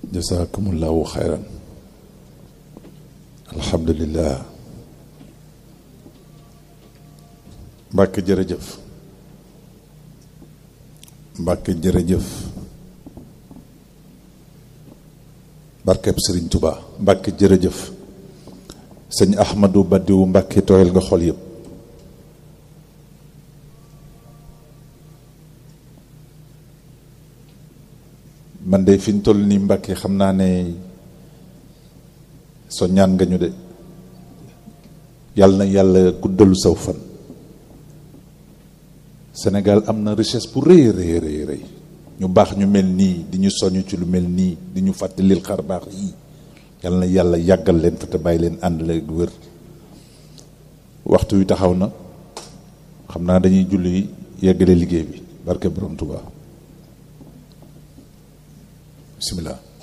jasakumullahu xayran alhamdulillah mbàkke jërëjëf mbàkke jërëjëf barkeb sëriñ Tuba mbàkke jërëjëf sëñ ahmadu badiwu mbàkke tooyal nga xol yëpp man de fi ñu toll nii mbàkke xam naa ne so ñaan nga ñu de yàlla na yàlla guddalu saw fan Sénégal am na richesse bu rëy rëy rëy rëy ñu baax ñu mel nii di ñu soññ ci lu mel nii di ñu fàttalil xar baax yii yàlla na yàlla yàggal leen fa te bàyyi leen ànd la wér waxtu wi taxaw na xam naa dañuy julli yeggale liggéey bi barke borom Tuubaa bismillah